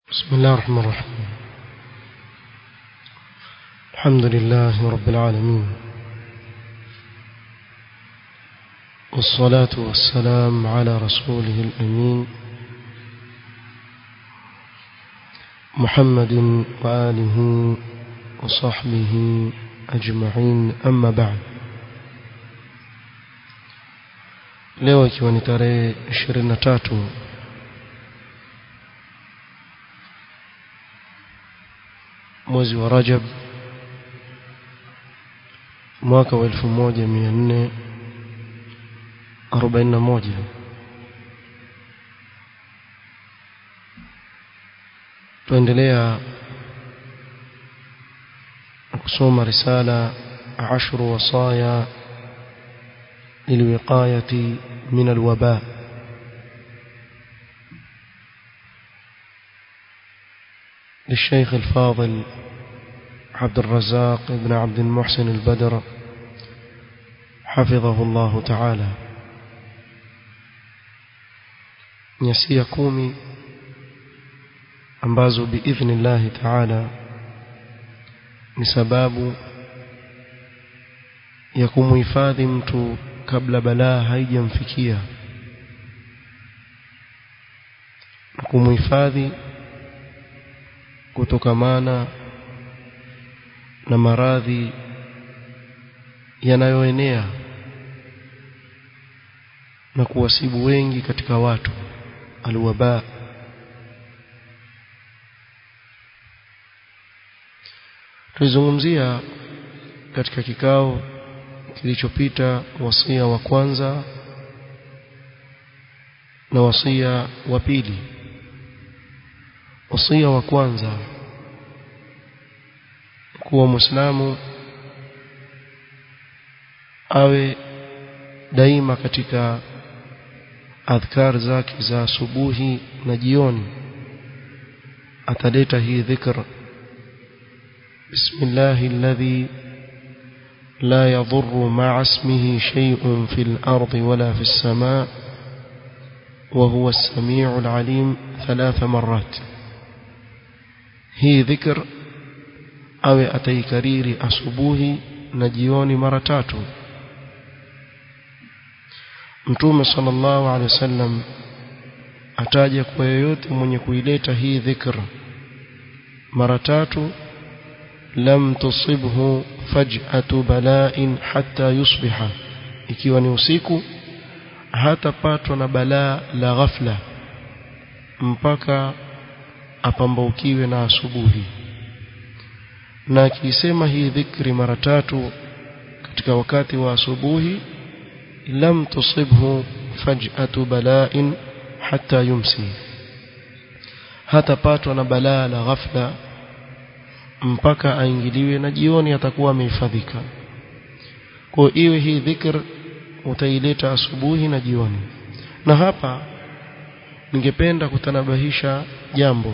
بسم الله الرحمن الرحيم الحمد لله رب العالمين والصلاة والسلام على رسوله الأمين محمد وآله وصحبه أجمعين أما بعد leo ikiwa ni tarehe 23 mwezi wa Rajab mwaka wa 1441 tuendelea kusoma risala عشر وصايا للوقاية من الوباء للشيخ الفاضل عبد الرزاق بن عبد المحسن البدر حفظه الله تعالى nyasia kumi ambazo biidhni llahi taala ni sababu ya kumuhifadhi mtu kabla balaa haijamfikia na kumuhifadhi kutokamana na maradhi yanayoenea na kuwasibu wengi katika watu alwaba tulizungumzia katika kikao kilichopita wasia wa kwanza na wasia wa pili wasia wa kwanza kuwa muislamu awe daima katika adhkar zake za asubuhi na jioni ataleta hii dhikr bismillahi alladhi لا يضر مع اسمه شيء في الأرض ولا في السماء وهو السميع العليم ثلاث مرات هي ذكر أو أتي كرير أصبوه نجيون مرتات متوم صلى الله عليه وسلم ataja kwa yoyote mwenye kuileta hii dhikr mara tatu lam tusibhu faj'atu bala'in hatta yusbiha ikiwa ni usiku hatapatwa na balaa la ghafla mpaka apambaukiwe na asubuhi na akisema hii dhikri mara tatu katika wakati wa asubuhi lam tusibhu faj'atu bala'in hatta yumsi hatapatwa na balaa la ghafla mpaka aingiliwe na jioni atakuwa amehifadhika kwa iwe hii dhikr utaileta asubuhi na jioni na hapa ningependa kutanabahisha jambo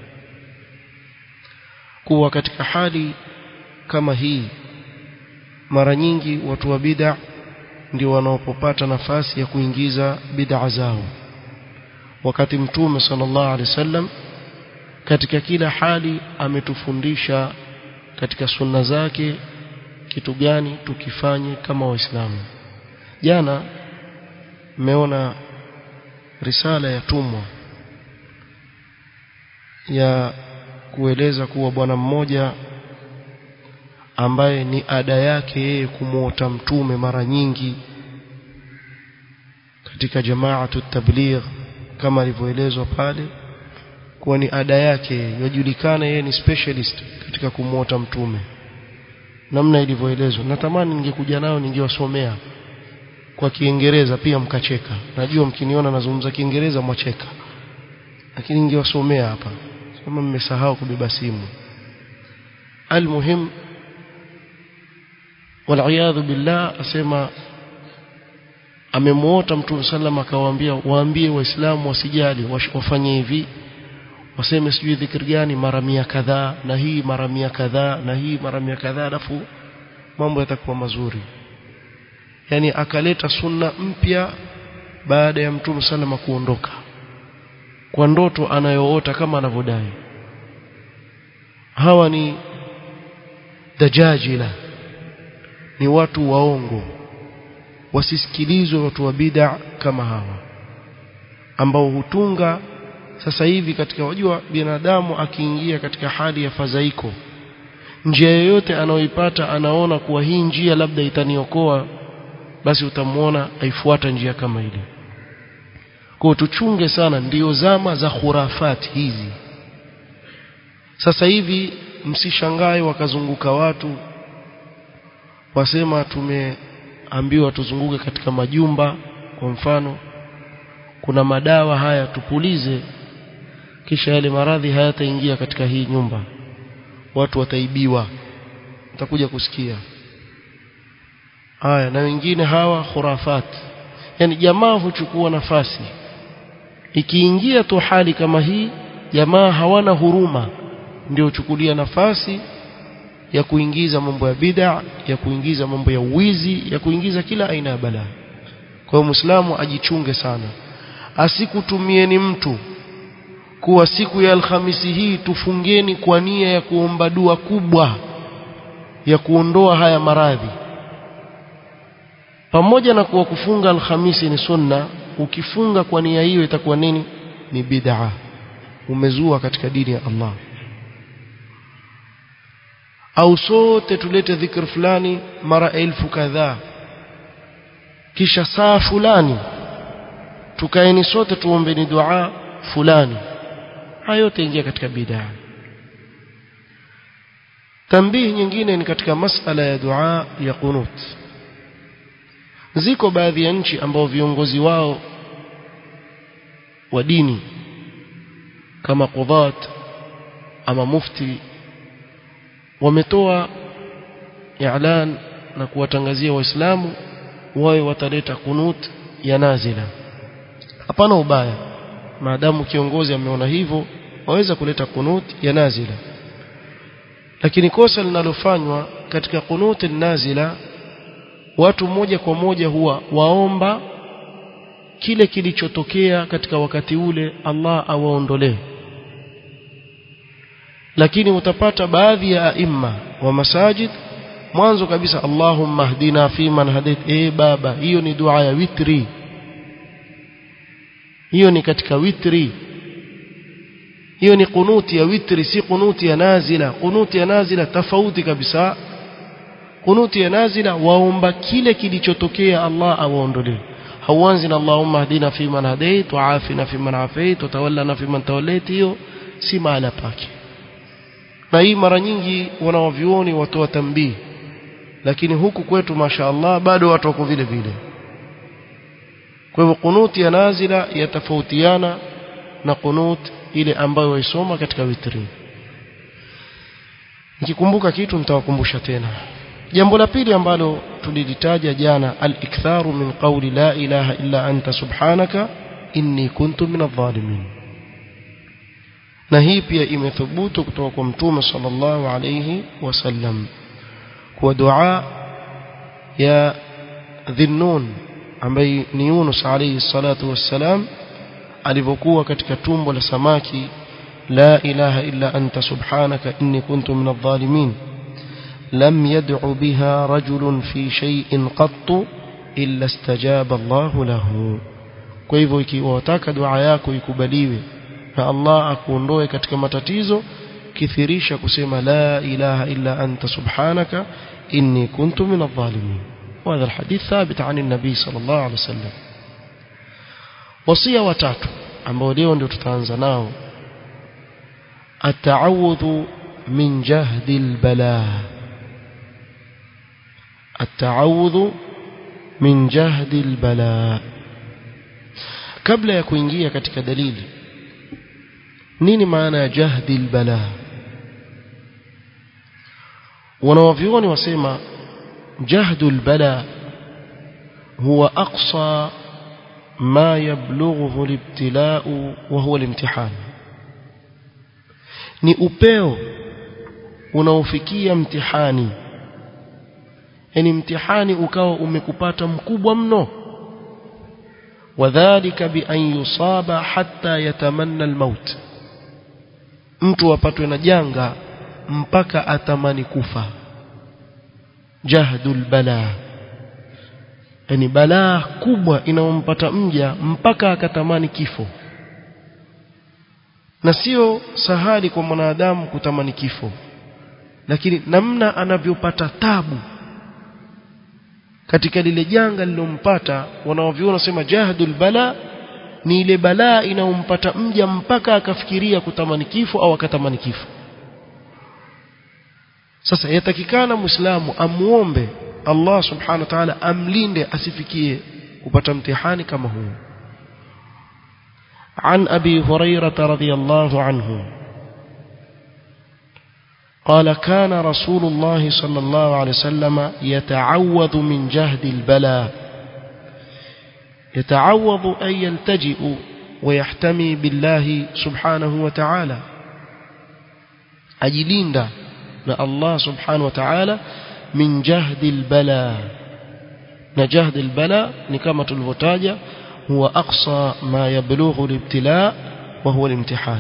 kuwa katika hali kama hii mara nyingi watu wa bid'a ndio wanaopopata nafasi ya kuingiza bid'a zao wakati mtume sallallahu alaihi wasallam katika kila hali ametufundisha katika sunna zake kitu gani tukifanye kama waislamu jana mmeona risala ya tumwa ya kueleza kuwa bwana mmoja ambaye ni ada yake yeye kumuota mtume mara nyingi katika jamaatu tabligh kama alivyoelezwa pale kuwa ni ada yake yajulikana yeye ni specialist katika kumuota mtume namna ilivyoelezwa natamani ningekuja nao ningewasomea kwa Kiingereza pia mkacheka najua mkiniona nazungumza Kiingereza mwacheka lakini ningewasomea hapa kama mmesahau kubeba simu almuhim wal billah asema amemuota mtume sallam akawaambia waambie waislamu wasijali wafanye hivi waseme sijui dhikri gani mara mia kadhaa na hii mara mia kadhaa na hii mara mia kadhaa alafu mambo yatakuwa mazuri yani akaleta sunna mpya baada ya mtume salama kuondoka kwa ndoto anayoota kama anavyodai hawa ni dajajila ni watu waongo wasisikilizwe watu wa bid'a kama hawa ambao hutunga sasa hivi katika wajua binadamu akiingia katika hali ya fadhaiko njia yoyote anayoipata anaona kuwa hii njia labda itaniokoa basi utamwona aifuata njia kama ile kwa tuchunge sana ndio zama za khurafati hizi sasa hivi msishangae wakazunguka watu wasema tumeambiwa tuzunguke katika majumba kwa mfano kuna madawa haya tupulize kisha yale maradhi hayataingia katika hii nyumba watu wataibiwa utakuja kusikia haya na wengine hawa khurafat yani jamaa huchukua nafasi ikiingia tu hali kama hii jamaa hawana huruma ndio chukulia nafasi ya kuingiza mambo ya bid'a ya kuingiza mambo ya uwizi ya kuingiza kila aina ya balaa kwa hiyo muislamu ajichunge sana asikutumieni mtu kuwa siku ya alhamisi hii tufungeni kwa nia ya kuomba dua kubwa ya kuondoa haya maradhi pamoja na kuwa kufunga alhamisi ni sunna ukifunga kwa nia hiyo itakuwa nini ni bid'a umezua katika dini ya Allah au sote tulete dhikr fulani mara elfu kadhaa kisha saa fulani tukaeni sote tuombeni dua fulani hayo yote ingia katika bid'a tambihi nyingine ni katika masala ya dua ya qunut ziko baadhi ya nchi ambao viongozi wao wa dini kama qudhat ama mufti wametoa i'lan na kuwatangazia waislamu wawe wataleta kunut ya nazila hapana ubaya maadamu kiongozi ameona hivyo waweza kuleta kunut ya nazila lakini kosa linalofanywa katika kunut nazila watu moja kwa moja huwa waomba kile kilichotokea katika wakati ule Allah awaondolee lakini utapata baadhi ya aima wa masajid mwanzo kabisa Allahumma hdina fi man hadait eh baba hiyo ni dua ya witri hiyo ni katika witri hiyo ni kunuti ya witri si kunuti ya nazila kunuti ya nazila tofauti kabisa kunuti ya nazila waomba kile kilichotokea Allah awaondolee hauanzi na Allahumma hdina fi man hadait wa afina fi man afait wa tawallana fi man tawallait hiyo si mahala pake na hii mara nyingi wanawavyuoni watoa tambii lakini huku kwetu mashaallah bado watu wako vile vile kwa hivyo kunuti ya nazila yatafautiana na kunut ile ambayo waisoma katika witri nikikumbuka kitu nitawakumbusha tena jambo la pili ambalo tulilitaja jana al-iktharu min qawli la ilaha illa anta subhanaka inni kuntu min adh-dhalimin na hii pia imethubutu kutoka kwa mtume sallallahu alayhi wasallam kwa dua ya dhinnun ambaye ni Yunus alayhi salatu wassalam alivyokuwa katika tumbo la samaki la ilaha illa anta subhanaka inni kuntu min adh-dhalimin لم يدع بها رجل في شيء قط إلا استجاب الله له kwa hivyo ikiwa wataka dua yako ikubaliwe na Allah akuondoe katika matatizo kithirisha kusema la ilaha illa anta subhanaka inni kuntu min adh-dhalimin وهذا الحديث ثابت عن النبي صلى الله عليه وسلم وصيه watatu ambao leo ndio tutaanza nao التعوذ من جهد البلاء التعوذ من جهد البلاء kabla ya kuingia katika dalili nini maana ya jahdi albala wanawavyuoni wasema jahdu albala huwa aqsa ma yablughu alibtila'u wa huwa alimtihan ni upeo unaofikia mtihani yani mtihani ukawa umekupata mkubwa mno wadhālika bi an yusaba hatta yatamanna almaut mtu apatwe na janga mpaka atamani kufa jahdul bala yani balaa kubwa inayompata mja mpaka akatamani kifo na sio sahali kwa mwanadamu kutamani kifo lakini namna anavyopata tabu katika lile janga lilompata wanaoviona sema jahdul bala ni ile balaa inayompata mja mpaka akafikiria kutamani kifo au akatamani kifo sasa yatakikana muislamu amuombe Allah subhanahu wa ta'ala amlinde asifikie kupata mtihani kama huu عن أبي هريرة رضي الله عنه قال كان رسول الله صلى الله عليه وسلم يتعوذ من جهد البلاء يتعوذ أن يلتجئ ويحتمي بالله سبحانه وتعالى أجلين الله سبحانه وتعالى من جهد البلاء نجهد البلاء نكما تلفتاجة هو أقصى ما يبلغ الابتلاء وهو الامتحان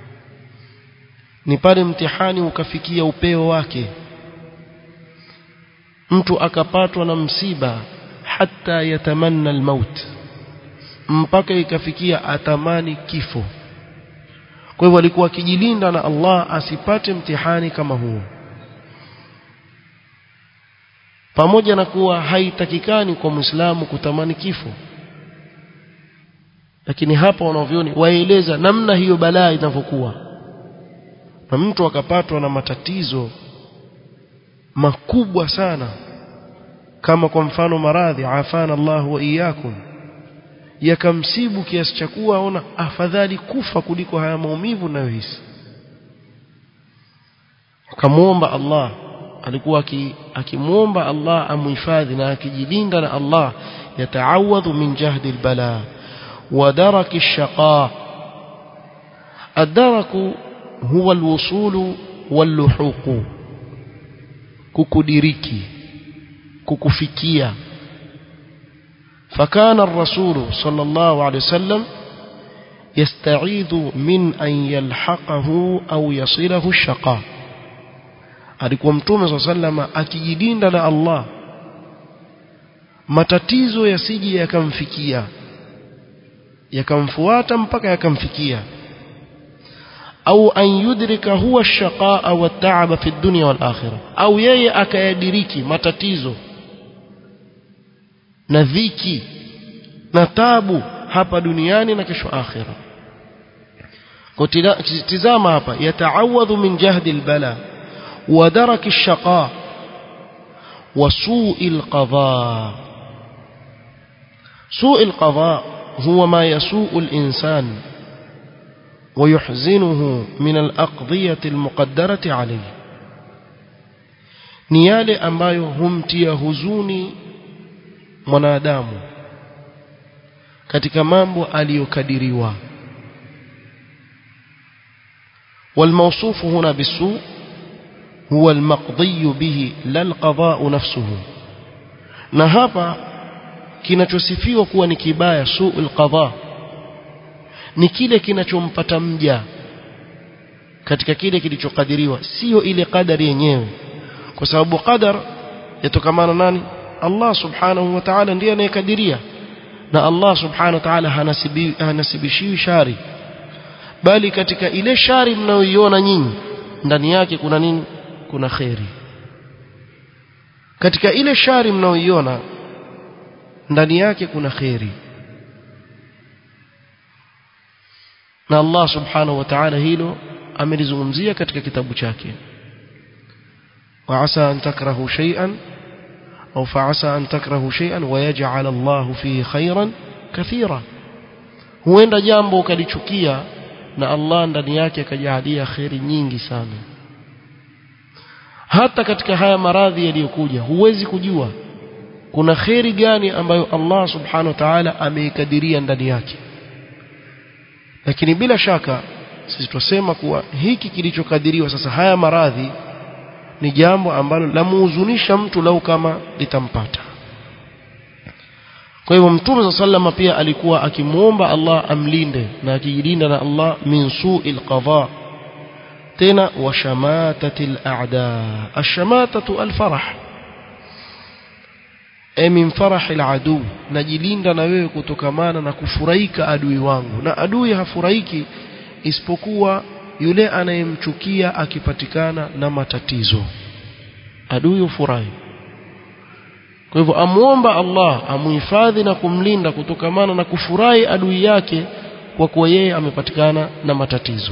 ni pale mtihani ukafikia upeo wake mtu akapatwa na msiba hata yatamanna almaut mpaka ikafikia atamani kifo kwa hivyo alikuwa akijilinda na Allah asipate mtihani kama huo pamoja na kuwa haitakikani kwa Muislamu kutamani kifo lakini hapa wanavyoni waeleza namna hiyo balaa inavyokuwa na mtu akapatwa na matatizo makubwa sana kama kwa mfano maradhi afana Allah wa iyyakum yakamsibu kiasi cha kuwa ona afadhali kufa kuliko haya maumivu nayohisi akamuomba Allah alikuwa akimuomba Allah amuhifadhi na akijilinda na Allah yataawadhu min jahdi albala wa daraki ash-shaqa ad-daraku huwa alwusulu walluhuqu kukudiriki kukufikia فكان الرسول صلى الله عليه وسلم يستعيذ من أن يلحقه أو يصله الشقاء alikuwa mtume swalla sallama akijilinda na Allah matatizo yasije yakamfikia yakamfuata mpaka yakamfikia au an yudrika huwa ash-shaqaa wa at-ta'aba fi ad-dunya wal akhirah au yeye akayadiriki matatizo na dhiki na tabu hapa duniani na kesho akhira kutizama hapa yataawadhu min jahdi albala wa daraki ash-shaqa wa su'i al-qadha su'i al-qadha huwa ma yasu'u al-insan ويحزنه من الأقضية المقدرة عليه ni yale ambayo humtia huzuni mwanadamu katika mambo aliyokadiriwa والموصوف هنا بالسوء هو المقضي به لا القضاء نفسه na hapa kinachosifiwa kuwa ni kibaya suul qadha ni kile kinachompata mja katika kile kilichokadiriwa sio ile kadari yenyewe kwa sababu qadar yatokamana nani Allah subhanahu wa ta'ala ndiye anayekadiria na Allah subhanahu wa ta'ala hanasibi, hanasibishiwi shari bali katika ile shari mnayoiona nyinyi ndani yake kuna nini kuna khairi katika ile shari mnayoiona ndani yake kuna khairi na Allah subhanahu wa ta'ala hilo amelizungumzia katika kitabu chake wa asa an takrahu shay'an أو فعسى أن تكرهوا شيئا ويجعل الله فيه خيرا كثيرا huenda jambo ukalichukia na Allah ndani yake akajalia khairi nyingi sana hata katika haya maradhi yaliyokuja huwezi kujua kuna khairi gani ambayo Allah subhanahu wa ta'ala ameikadiria ndani yake lakini bila shaka sisi tusema kuwa hiki kilichokadiriwa sasa haya maradhi ni jambo ambalo lamuhuzunisha mtu lau kama litampata kwa hivyo mtume sallama pia alikuwa akimuomba Allah amlinde na akijilinda na Allah min su'il qadha tena washamatatil a'da ashamatatu alfarah e min farahil adu najilinda na wewe kutokamana na kufurahika adui wangu na adui hafurahiki isipokuwa yule anayemchukia akipatikana na matatizo adui hufurahi kwa hivyo amuomba Allah amuhifadhi na kumlinda kutokamana na kufurahi adui yake kwa kuwa yeye amepatikana na matatizo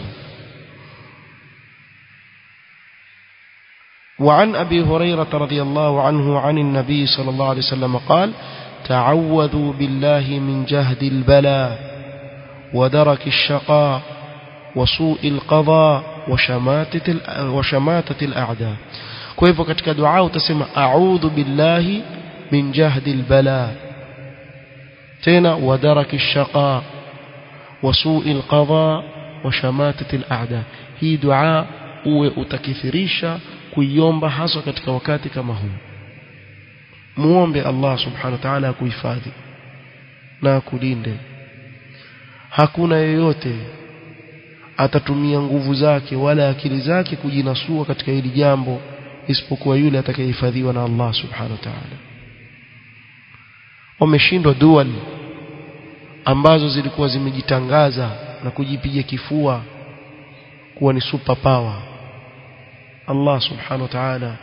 وعن أبي هريرة رضي الله عنه عن النبي صلى الله عليه وسلم قال تعوذوا بالله من جهد البلاء ودرك الشقاء وسوء القضاء وشماتة, وشماتة الأعداء كيف كتك دعاء تسمى أعوذ بالله من جهد البلاء تنا ودرك الشقاء وسوء القضاء وشماتة الأعداء هي دعاء uwe utakithirisha kuiomba haswa katika wakati kama huu muombe Allah subhanahu wa ta'ala akuhifadhi na akulinde hakuna yeyote atatumia nguvu zake wala akili zake kujinasua katika hili jambo isipokuwa yule atakayehifadhiwa na Allah subhanahu wa ta'ala wameshindwa dual ambazo zilikuwa zimejitangaza na kujipiga kifua kuwa ni super power Allah subhanahu wa ta'ala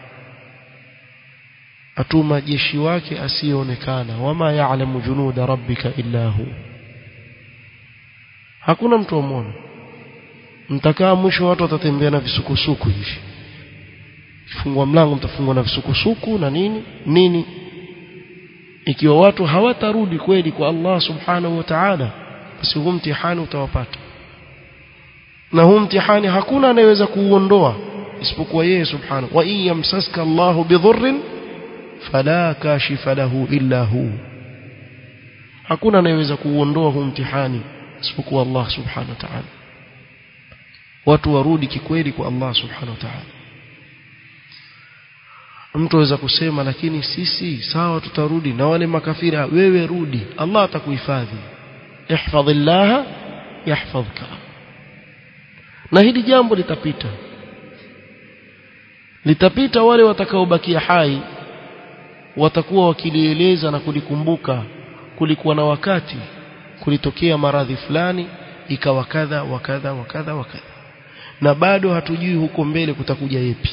atuma jeshi wake asiyeonekana wama ya'lamu junuda rabbika illa hu hakuna mtu amwona mtakaa mwisho watu watatembea na visukusuku hivi fungua mlango mtafungwa na visukusuku na nini nini ikiwa watu hawatarudi kweli kwa Allah subhanahu wa ta'ala basi huu mtihani utawapata na huu mtihani hakuna anayeweza kuuondoa isipokuwa yeye subhanahu wa in yamsaska Allahu bidhurrin fala kashifa lahu illa hu hakuna anayeweza kuuondoa huu mtihani isipokuwa Allah subhanahu wa ta'ala watu warudi kikweli kwa Allah subhanahu wa ta'ala mtu aweza kusema lakini sisi sawa tutarudi na wale makafiri wewe rudi Allah atakuhifadhi ihfadhillah yahfadhka na hili jambo litapita litapita wale watakaobakia hai watakuwa wakilieleza na kulikumbuka kulikuwa na wakati kulitokea maradhi fulani ikawa kadha wakadha wakadha wakadha na bado hatujui huko mbele kutakuja yepi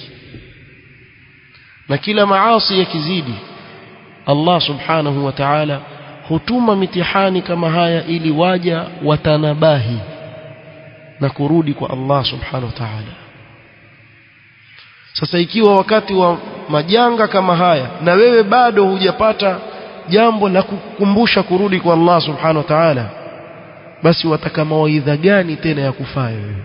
na kila maasi yakizidi Allah subhanahu wa ta'ala hutuma mitihani kama haya ili waja watanabahi na kurudi kwa Allah subhanahu wa ta'ala sasa ikiwa wakati wa majanga kama haya na wewe bado hujapata jambo la kukumbusha kurudi kwa Allah subhanahu wa ta'ala basi wataka mawaidha gani tena ya kufaa wewe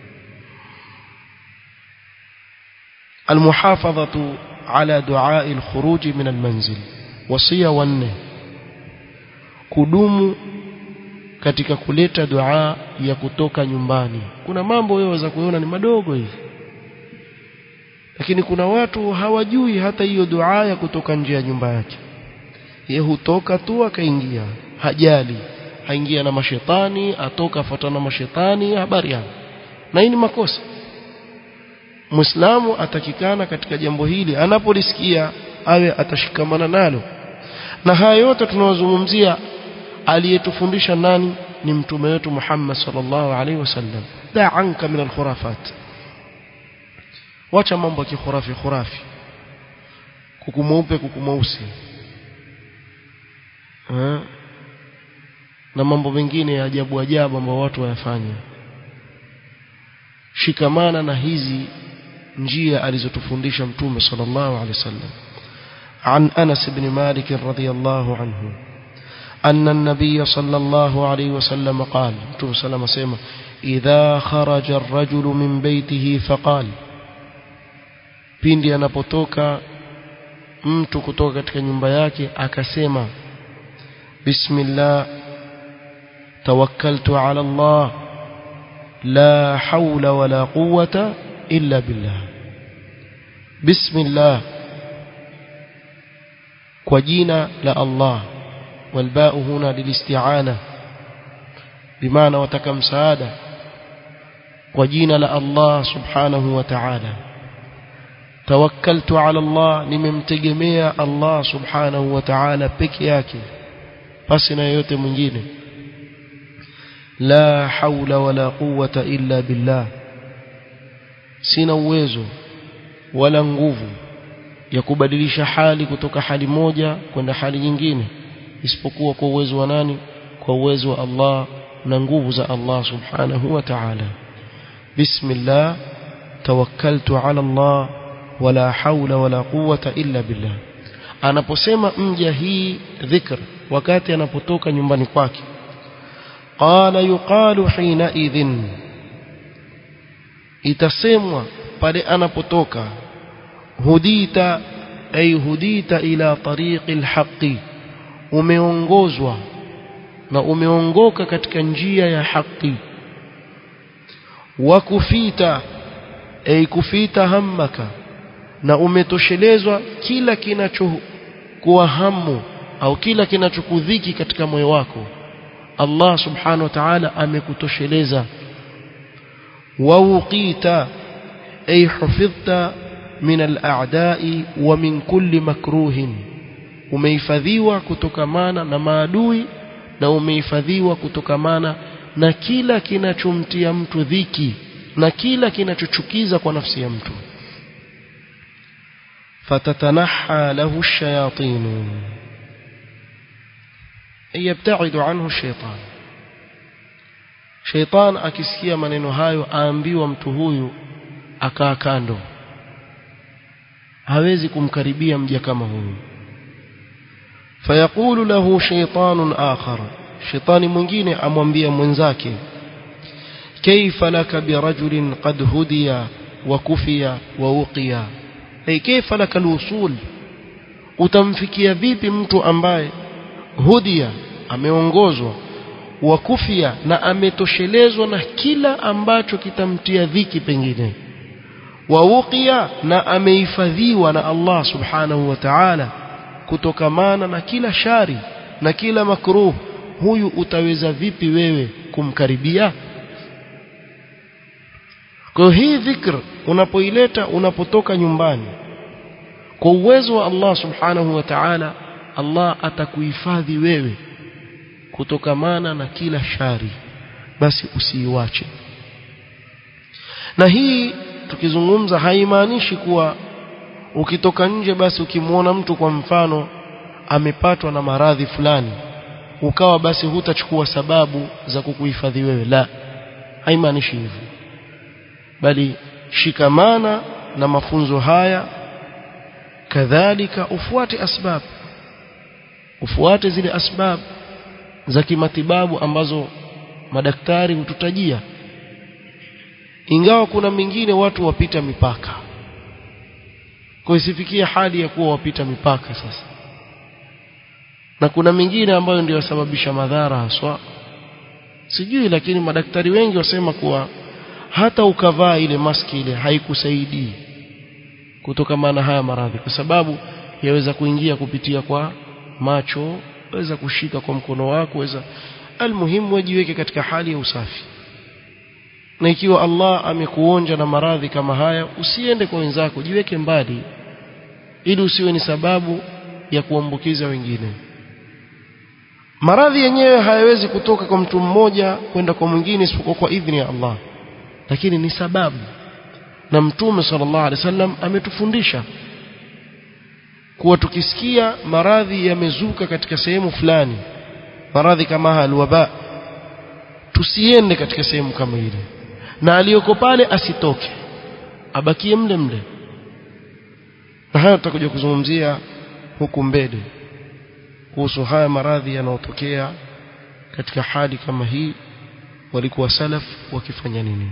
المحافظة على دعاء الخروج من المنزل وصية wanne kudumu katika kuleta dua ya kutoka nyumbani kuna mambo wewe waweza kuona ni madogo hivi lakini kuna watu hawajui hata hiyo dua ya kutoka nje ya nyumba yake yeye hutoka tu akaingia hajali aingia na mashetani atoka afuatana na mashetani habari yao na hii ni makosa Muislamu atakikana katika jambo hili anapolisikia awe atashikamana nalo na haya yote tunayozungumzia aliyetufundisha nani ni mtume wetu Muhammad sallallahu alaihi wasallam da'anka min alkhurafat wacha mambo ya kikhurafi khurafi kuku mweupe kuku mweusi na mambo mengine ya ajabu ajabu ambayo watu wayafanya shikamana na hizi njia alizotufundisha mtume sallallahu alaihi wasallam عن أنس بن مالك رضي الله عنه أن النبي صلى الله عليه وسلم قال متوم سلام سيما إذا خرج الرجل من بيته فقال pindi anapotoka mtu kutoka katika nyumba yake akasema bismillah tawakkaltu ala Allah la hawla wala quwwata illa billah bismillah kwa jina la Allah والباء هنا للاستعانة بمعنى وتك مساعدة kwa jina la Allah subhanahu wa ta'ala tawakkaltu ala Allah nimemtegemea Allah subhanahu wa ta'ala peke yake pasi na yote mwingine la haula wala quwwata illa billah sina uwezo wala nguvu ya kubadilisha hali kutoka hali moja kwenda hali nyingine isipokuwa kwa uwezo wa nani kwa uwezo wa Allah na nguvu za Allah subhanahu wa ta'ala bismillah tawakkaltu ala Allah wala haula wala quwwata illa billah anaposema mja hii dhikr wakati anapotoka nyumbani kwake qala yuqalu hina idhin itasemwa pale anapotoka hudita ay hudita ila tariqi alhaqi umeongozwa na umeongoka katika njia ya haki wa kufita ay kufita hammaka na umetoshelezwa kila kinachokuwa hamu au kila kinachokudhiki katika moyo wako Allah subhanahu wa ta'ala amekutosheleza wa uqita ay hufidhta min al-a'da'i wa min kulli makruhin umehifadhiwa kutokamana na maadui na umehifadhiwa kutokamana na kila kinachomtia mtu dhiki na kila kinachochukiza kwa nafsi ya mtu fatatanaha lahu ash-shayatin yabtaidu anhu shaytan shaytan akisikia maneno hayo aambiwa mtu huyu akaa kando hawezi kumkaribia mja kama huyu fayaqulu lahu shaytanun akhar shaytani mwingine amwambia mwenzake kaifa laka birajulin qad hudiya wa kufiya wa uqiya ay kaifa laka alwusul utamfikia vipi mtu ambaye hudia ameongozwa wa kufia na ametoshelezwa na kila ambacho kitamtia dhiki pengine wauqia na amehifadhiwa na Allah subhanahu wa ta'ala kutokamana na kila shari na kila makruh huyu utaweza vipi wewe kumkaribia kwa hii dhikr unapoileta unapotoka nyumbani kwa uwezo wa Allah subhanahu wa ta'ala Allah atakuhifadhi wewe kutokamana na kila shari basi usiiwache na hii tukizungumza haimaanishi kuwa ukitoka nje basi ukimwona mtu kwa mfano amepatwa na maradhi fulani ukawa basi hutachukua sababu za kukuhifadhi wewe la haimaanishi hivyo bali shikamana na mafunzo haya kadhalika ufuate asbab ufuate zile asbab za kimatibabu ambazo madaktari hututajia ingawa kuna mingine watu wapita mipaka kwa isifikie hali ya kuwa wapita mipaka sasa na kuna mingine ambayo ndio yasababisha madhara haswa sijui lakini madaktari wengi wasema kuwa hata ukavaa ile maski ile haikusaidii kutokamana haya maradhi kwa sababu yaweza kuingia kupitia kwa macho waweza kushika kwa mkono wako waweza almuhimu wajiweke katika hali ya usafi na ikiwa Allah amekuonja na maradhi kama haya usiende kwa wenzako jiweke mbali ili usiwe ni sababu ya kuambukiza wengine maradhi yenyewe hayawezi kutoka kwa mtu mmoja kwenda kwa mwingine isipokuwa kwa idhini ya Allah lakini ni sababu na mtume sallallahu alaihi wasallam ametufundisha kuwa tukisikia maradhi yamezuka katika sehemu fulani maradhi kama alwaba tusiende katika sehemu kama ile na aliyoko pale asitoke abakie mle mle na hayo tutakuja kuzungumzia huku mbele kuhusu haya maradhi yanayotokea katika hali kama hii walikuwa salaf wakifanya nini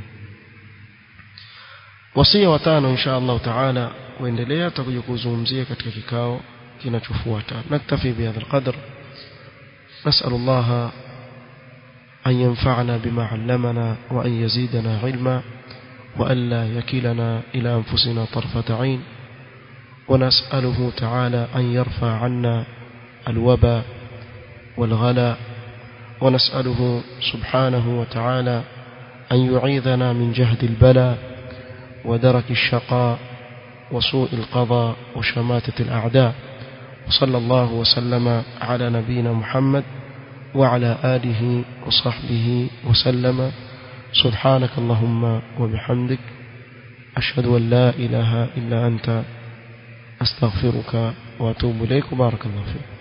wasia watano insha Allah taala kuendelea tutakuja kuzungumzia katika kikao kinachofuata naktafi bihadha alqadr نسأل الله أن ينفعنا بما علمنا وأن يزيدنا علما وأن لا يكلنا إلى أنفسنا طرفة عين ونسأله تعالى أن يرفع عنا الوبا والغلا ونسأله سبحانه وتعالى أن يعيذنا من جهد البلاء ودرك الشقاء وسوء القضاء وشماتة الأعداء وصلى الله وسلم على نبينا محمد وعلى آله وصحبه وسلم سبحانك اللهم وبحمدك أشهد أن لا إله إلا أنت أستغفرك وأتوب إليك بارك الله فيك